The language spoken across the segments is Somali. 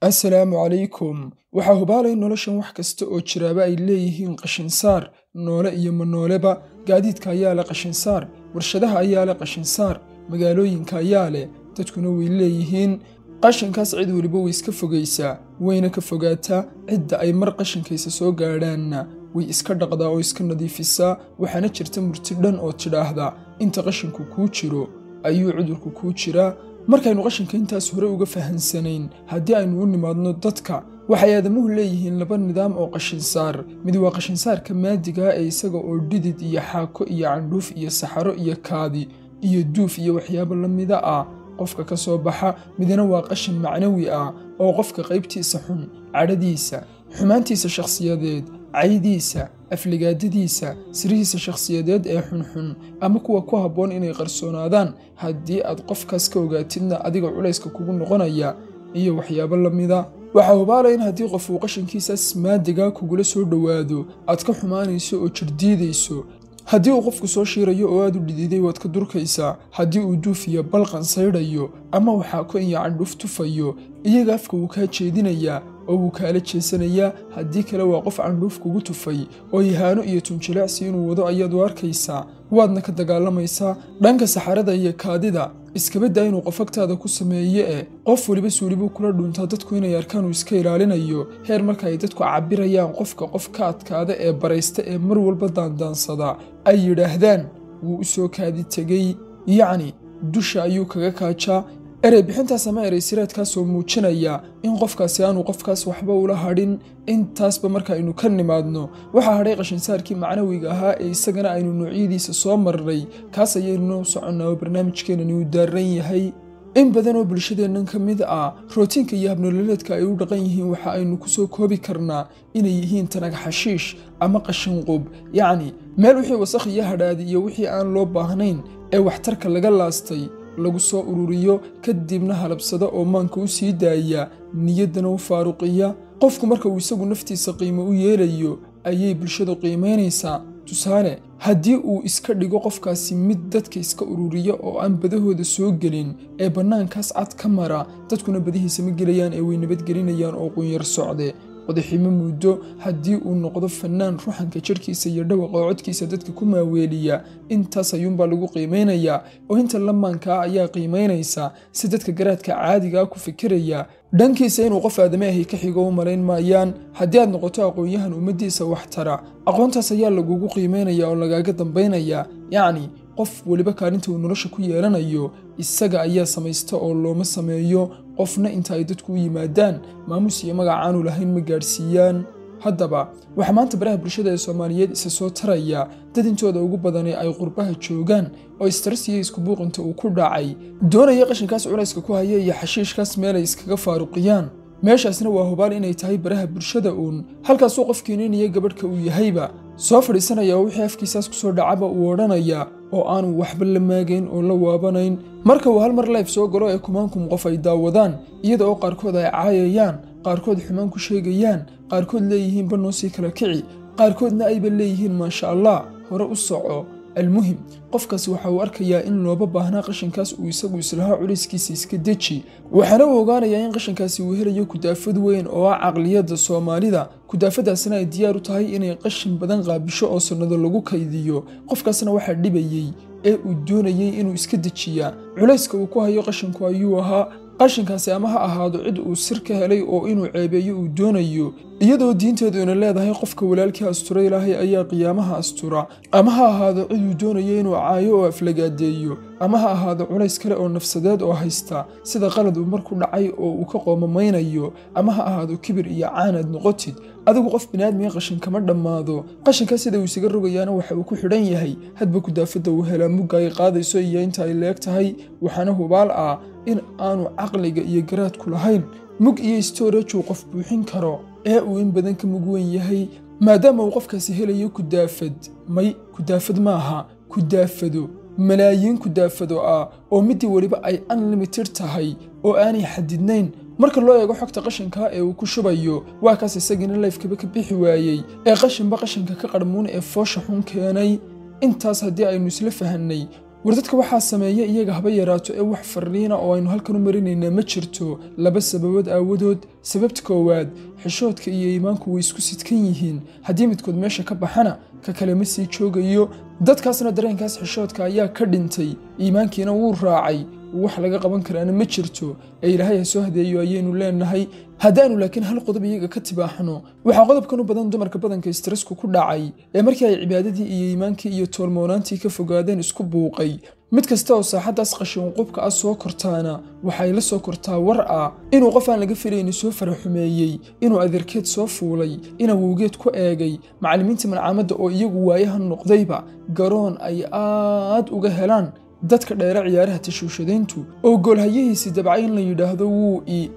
assalaamu calaykum waxaa hubaalay noloshan wax kasta oo jiraaba ay leeyihiin qashinsaar noole iyo manooleba gaadiidka ayaa leh qashinsaar warshadaha ayaa leh qashinsaar magaalooyinka ayaa leh dadkuna way leeyihiin qashinkaas cid weliba way iska fogaysaa wayna ka fogaataa cidda ay mar qashinkaysa soo gaadhaanna way iska dhaqdaa oo iska nadiifisaa waxaana jirta murti dhan oo tidhaahda inta qashinku kuu jiro ayuu cudurku kuu jiraa markaynu qashinka intaas hore uga fahansanayn haddii aynu u nimaadno dadka waxay aadamuhu leeyihiin laba nidaam oo qashinsaar mid waa qashinsaarka maadigaa ee isaga oo dhidid iyo xaako iyo candhuuf iyo saxaro iyo kaadi iyo duuf iyo waxyaabo la mida ah qofka ka soo baxa midna waa qashin macnawi ah oo qofka qaybtiisa xun cadhadiisa xumaantiisa shakhsiyadeed caydiisa afligaadadiisa sirihiisa shakhsiyadeed ee xunxun ama kuwa ku habboon inay qarsoonaadaan haddii aad qofkaas ka ogaatidna adiga culayska kugu noqonaya iyo waxyaabo la mida waxaa hubaalaya in haddii qof uu qashinkiisaas maadigaa kugula soo dhowaado aad ka xumaanayso oo jirdiidayso haddii uu qofku soo shiirayo oo aad u dhididay waad ka durkaysaa haddii uu duufiyo balqan saydhayo ama waxaa ko iyo candhuf tufayo iyaga afka wuu kaa jeedinayaa oo wuu kaala jeesanayaa haddii kale waa qof candhuuf kugu tufay oo yahaano iyo tunjileecsi inuu wado ayaad u arkaysaa waadna ka dagaalamaysaa dhanka saxarada iyo kaadida iskabaddaa inuu qof agtaada ku sameeye e qof weliba suulibuu kula dhuntaa dadku inay arkaan uu iska ilaalinayo heer marka ay dadku cabbirayaan qofka qof ka adkaada ee baraysta ee mar walba daandaansada ay yidhaahdaan wuu u soo kaadi tegey yacni dusha ayuu kaga kaajaa erey bixintaas ama erey siraadkaasoo muujinaya in qofkaasi aanu qofkaas waxba ula hadhin intaasba markaaynu ka nimaadno waxaa hadhay qashinsaarkii macnawiga ahaa ee isagana aynu noocyadiisa soo marnay kaas ayaynuna u soconnaa oo barnaamijkeenani uu daaran yahay in badan oo bulshadeennan ka mid ah rootiinka iyo habnololeedka ay u dhaqan yihiin waxa aynu ku soo koobi karnaa inay yihiin tanag xashiish ama qashinqub yacni meel wixii wasakh iyo hadhaadi iyo wixii aan loo baahnayn ee waxtarka laga laastay lagu soo ururiyo kadibna halabsada oo maanka u sii daaya niyaddana u faaruqiya qofku marka uu isagu naftiisa qiimo u yeelayo ayay bulshadu qiimaynaysaa tusaale haddii uu iska dhigo qofkaasi mid dadka iska ururiya oo aan badahooda soo gelin ee bannaankaas cad ka mara dadkuna badihiisa ma gelayaan ee way nabadgelinayaan oo qunyar socde wadaximo muddo haddii uu noqdo fannaan ruxanka jidhkiisa iyo dhawaqa codkiisa dadka ku maaweeliya intaas ayuunbaa lagu qiimaynayaa oo inta lamaankaa ayaa qiimaynaysa si dadka garaadka caadigaa ku fikiraya dhankiisa inuu qof aadame ahi ka xigo u malayn maayaan haddii aad noqoto aqoon-yahan ummaddiisa wax tara aqoontaas ayaa lagugu qiimaynaya oo lagaaga dambaynaya yacni qof weliba kaalinta uu nolosha ku yeelanayo isaga ayaa samaysta oo looma sameeyo qofna inta ay dadku u yimaadaan maamuus iyo magac aanu lahayn ma gaadhsiiyaan haddaba waxaa maanta baraha bulshada ee soomaaliyeed isa soo taraya dad intooda ugu badani ay qurbaha joogaan oo istaras iyo iskubuuqinta uu ku dhacay doonaya qashinkaas culayska ku haya iyo xashiishkaas meel ay iskaga faaruqiyaan meeshaasna waa hubaal inay tahay baraha bulshada uun halkaasuu qofkiininiyo gabadhka uu yahayba soo fadhiisanaya oo wixii afkiisaas kusoo dhacaba uu odhanaya oo aanu waxba la maagayn oo la waabanayn marka uu hal mar life soo galo ee kumaankum qof ay daawadaan iyada oo qaarkood ay caayayaan qaarkood xumaan ku sheegayaan qaarkood leeyihiin banoo sii kala kici qaarkoodna ayba leeyihiin maasha allah hore u soco almuhim qofkaasi waxa uu arkayaa in looba baahnaa qashinkaas uu isagu islahaa culayskiisa iska deji waxaana uu ogaanayaa in qashinkaasi uu helayo kudaafad weyn oo ah caqliyadda soomaalida kudaafadaasina ay diyaar u tahay inay qashin badan qaabisho oo sannado lagu kaydiyo qofkaasna waxaa dhibayey ee uu doonayey inuu iska dejiyaa culayska uu ku hayo qashinku ayuu ahaa qashinkaasi ama ha ahaado cid uu sir ka helay oo inuu ceebeeyo uu doonayo iyadoo diinteeduna leedahay qofka walaalkii astura ilaahay ayaa qiyaamaha astura ama ha ahaado cid uu doonayo inuu caayo oo aflagaadeeyo ama ha ahaado culays kale oo nafsadeed oo haysta sida qalad uu marku dhacay oo uu ka qoomamaynayo ama ha ahaado kibir iyo caanaad noqotid adigu qof biniaadmiga qashin kama dhammaado qashinka sida uu isaga rogayaana waxa uu ku xidhan yahay hadba kudaafadda uu helaa mugga ay qaadayso iyo inta ay leeg tahay waxaana hubaal ah in aanu caqliga iyo garaadku lahayn mug iyo storage uu qof buuxin karo ee uu in badan ka mug weyn yahay maadaama uu qofkaasi helayo kudaafad may kudaafad maaha kudaafado malaayiin kudaafado ah oo midii weliba ay unlimited tahay oo aanay xadidnayn marka loo eego xogta qashinka ee uu ku shubayo waa kaas isagiina layfkaba ka bixi waayey ee qashinba qashinka ka qarmuun ee foosha xun keenay intaas haddii aynu isla fahannay war dadka waxaa sameeya iyaga haba yaraato ee wax farriina oo aynu halkan u marinaynaa ma jirto laba sababood aawadood sababta koowaad xishoodka iyo iimaanku way isku sidkan yihiin haddii midkood meesha ka baxana ka kale ma sii joogayo dadkaasna dareenkaas xishoodka ayaa ka dhintay iimaankiina wuu raacay wax laga qaban karaana ma jirto ee ilaahay ha soo hadeeyo ayaynu leenahay haddaanu laakiin hal qodob iyaga ka tibaaxno waxaa qodobkan u badan dumarka badanka stressku ku dhacay ee markii ay cibaadadii iyo iimaankii iyo toolmoonaantii ka fogaadeen isku buuqay mid kasta oo saaxaddaas qashin qubka ah soo kortaana waxay la soo kortaa war ah inuu qof aan laga filayni soo faraxumeeyey inuu adeerkeed soo fuulay in awowgeed ku eegay macallimiinta malcaamadda oo iyagu waayahan noqdayba garoon ay aad uga helaan dadka dheere ciyaaraha tashuushadayntu oo goolhayihiisii dabcay in la yidhaahdo wuu i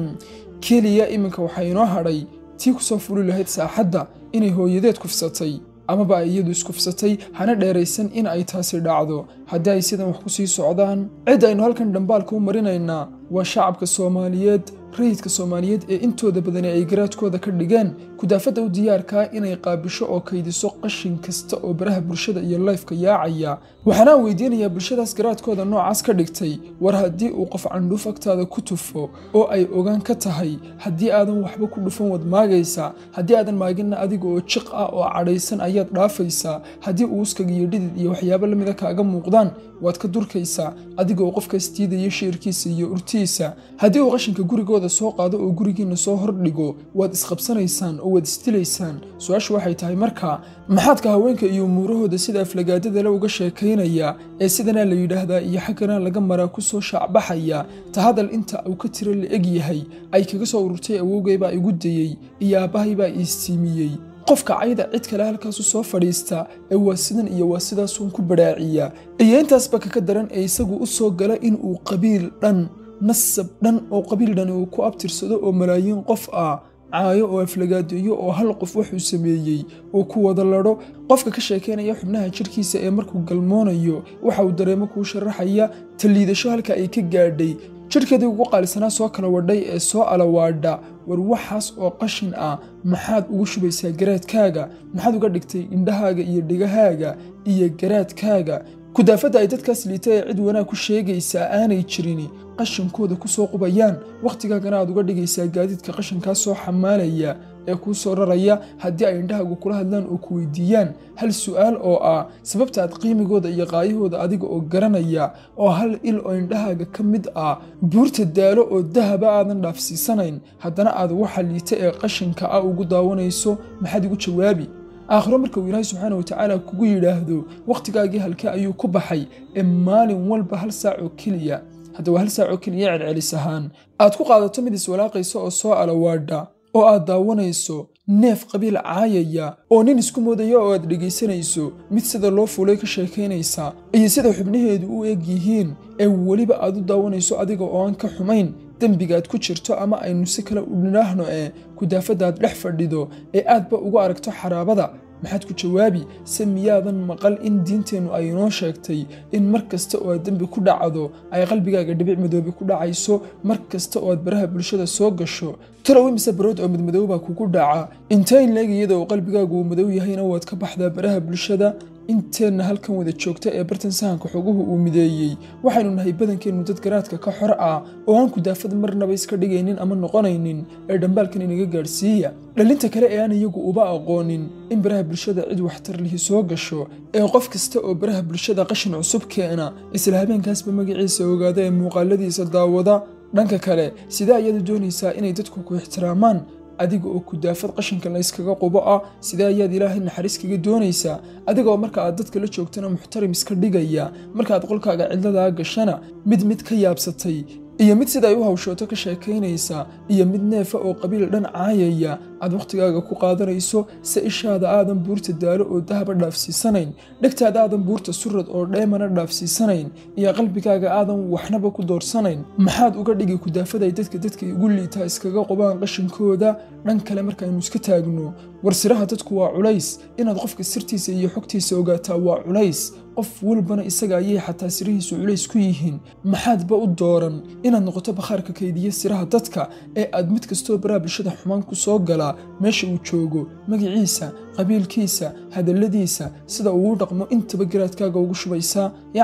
keliya iminka waxaa inoo hadhay tii ku soo fuli lahayd saaxadda inay hooyadeed kufsatay amaba ay iyadu iskufsatay hana dheeraysan in ay taasi dhacdo haddii ay sidan wax ku sii socdaan cid aynu halkan dhambaalka u marinaynaa waa shacabka soomaaliyeed rayidka soomaaliyeed ee intooda badani ay garaadkooda ka dhigeen kudaafadda u diyaarkaa inay qaabisho oo kaydiso qashin kasta oo baraha bulshada iyo layfka yaacaya waxaanaan weydiinayaa bulshadaas garaadkooda noocaas ka dhigtay war haddii uu qof candhuuf agtaada ku tufo oo ay ogaan ka tahay haddii aadan waxba ku dhufan wad maagaysaa haddii aadan maaginna adiga oo jiq ah oo cadhaysan ayaad dhaafaysaa haddii uuskaga iyo dhidid iyo waxyaabo lamida kaaga muuqdaan waad ka durkaysaa adiga oo qofkaas diidaya shiirkiisa iyo urtiisa haddii uu qashinka gurigooda soo qaado oo gurigiinna soo hordhigo waad isqabsanaysaan oo waad isdilaysaan su-aashu waxay tahay markaa maxaadka haweenka iyo umuurahooda sida aflagaadadale uga sheekaynaya ee sidanaa la yidhaahdaa iyo xagganaa laga maraa ku soo shaacbaxaya ta hadal inta uu ka tiro la eg yahay ay kaga soo ururtay awowgaybaa igu dayey iyo aabbahaybaa iistiimiyey qofka cayda cid kale halkaasu soo fadhiista ee waa sidan iyo waa sidaasuun ku badhaaciya iyo intaasba kaka daran ee isagu u soo gala inuu qabiil dhan nasab dhan oo qabiil dhani uu ku abtirsado oo malaayiin qof ah caayo oo aflagaadeeyo oo hal qof wuxuu sameeyey uu ku wada ladho qofka ka sheekaynaya xubnaha jidhkiisa ee markuu galmoonayo waxa uu dareemo kuu sharaxaya taliidasho halka ay ka gaadhay jidhkeedii ugu qaalisanaa soo kala wadhay ee soo alawaadha war waxaas oo qashin ah maxaad ugu shubaysaa garaadkaaga maxaad uga dhigtay indhahaaga iyo dhigahaaga iyo garaadkaaga kudaafadda ay dadkaas liita ee cid wanaag ku sheegaysaa aanay jirin qashinkooda ku soo qubayaan wakhtigaagana aad uga dhigaysaa gaadiidka qashinkaa soo xamaalaya ee kuu soo raraya haddii ay indhahaagu kula hadlaan oo ku weydiiyaan hal su'aal oo ah sababta aad qiimigooda iyo qaayahooda adiga oo garanaya oo hal il oo indhahaaga ka mid ah buurta daalo oo dahaba aadan dhaafsiisanayn haddana aad waxa liita ee qashinka ah ugu daawanayso maxaad igu jawaabi aakhiro marka uu ilaahay subxaana watacaala kugu yidhaahdo wakhtigaagii halkee ayuu ku baxay ee maalin walba hal saac oo keliya hadda waa hal saac oo keliya celcelis ahaan aad ku qaadato mid iswalaaqaysa oo soo alawaadha oo aad daawanayso neef qabiil caayaya oo nin isku moodaya oo aad dhegaysanayso mid sida loo fuulay ka sheekaynaysa iyo sida xubnaheedu u eg yihiin ee weliba aad u daawanayso adiga oo aan ka xumayn dembigaad ku jirto ama aynu si kale u dhinaahno ee kudaafadaad dhex fadhido ee aadba ugu aragto xaraabada maxaad ku jawaabi se miyaadan maqal in diinteennu ay inoo sheegtay in mar kasta oo aad dembi ku dhacdo ay qalbigaaga dhibic madoobe ku dhacayso mar kasta oo aad baraha bulshada soo gasho talow imise barood oo midmadowbaa kugu dhaca intayn leeg iyada oo qalbigaagu uu madow yahayna waad ka baxdaa baraha bulshada inteenna halkan wada joogta ee bartan sahanka xoguhu uu mideeyey waxaynu nahay badankeennu dad garaadka ka xor ah oo aan kudaafad marnaba iska dhigaynin ama noqonaynin ee dhambaalkan inaga gaadhsiiya dhalinta kale ee aan iyagu uba aqoonin in baraha bulshada cid waxtar lihi soo gasho ee qof kasta oo baraha bulshada qashin cusub keena isla habeenkaasba magaciisa ogaada ee muuqaaladiisa daawada dhanka kale sidee ayaad doonaysaa inay dadku ku ixtiraamaan adiga oo kudaafad qashinka layskaga qubo ah sidee ayaad ilaahay naxariis kaga doonaysaa adiga oo marka aad dadka la joogtana muxtarim iska dhigaya markaaad qolkaaga cidladaa gashana mid mid ka yaabsatay iyo mid sida ay u hawshooto ka sheekaynaysa iyo mid neefa oo qabiil dhan caayaya aad wakhtigaaga ku qaadanayso se ishaada aadan buurta daalo oo dahaba dhaafsiisanayn dhegtaada aadan buurta surad oo dheemana dhaafsiisanayn iyo qalbigaaga aadan waxnaba ku doorsanayn maxaad uga dhigi kudaafaday dadka dadka igu liitaa iskaga qubaan qashinkooda dhan kale markaaynu iska taagno war siraha dadku waa culays inaad qofka sirtiisa iyo xogtiisa ogaataa waa culays qof walbana isaga ayay xataa sirihiisu culays ku yihiin maxaadba u dooran inaad noqoto bakhaarka kaydiya siraha dadka ee aad mid kastoo baraha bulshada xumaan ku soo galaa meesha uu joogo magaciisa qabiilkiisa hadalladiisa sida uu u dhaqmo intaba garaadkaaga ugu shubaysaa yacni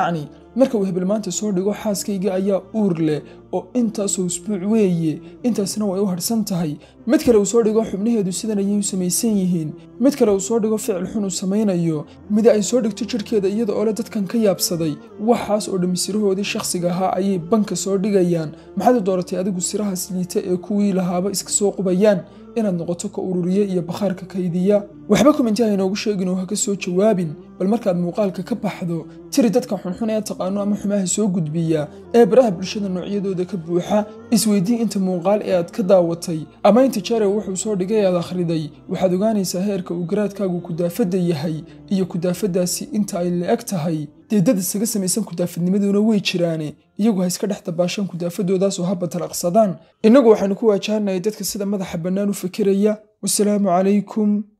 marka uu hebel maanta soo dhigo xaaskayga ayaa uur leh oo intaasoo usbuuc weeye intaasna way u harhsan tahay mid kale uu soo dhigo xubnaheedu sidan ayay u samaysan yihiin mid kale uu soo dhigo ficil xun uu samaynayo mida ay soo dhigto jidhkeeda iyada oo le dadkan ka yaabsaday waxaas oo dhammi sirahoodii shakhsiga ahaa ayay banka soo dhigayaan maxaad u dooratay adigu sirahaas liita ee kuwii lahaaba iska soo qubayaan inaad noqoto ka ururiye iyo bakhaarka kaydiya waxba komenti ha inoogu sheegin oo ha ka soo jawaabin bal markaad muuqaalka ka baxdo tiri dadka xunxun ee taqaano ama xumaha soo gudbiya ee baraha bulshada noocyadooda ka buuxa isweydii inta muuqaal ee aad ka daawatay ama inta jeere wuxuu soo dhigay aad akhriday waxaad ogaanaysaa heerka uu garaadkaagu kudaafadda yahay iyo kudaafaddaasi inta ay la-eg tahay dee dad isaga samaysan kudaafadnimaduna way jiraane iyagu ha iska dhex dabaashaan kudaafadoodaas oo ha batalaqsadaan innagu waxaanu ku waajahanayay dadka sida madaxa bannaan u fikiraya wasalaamu calaykum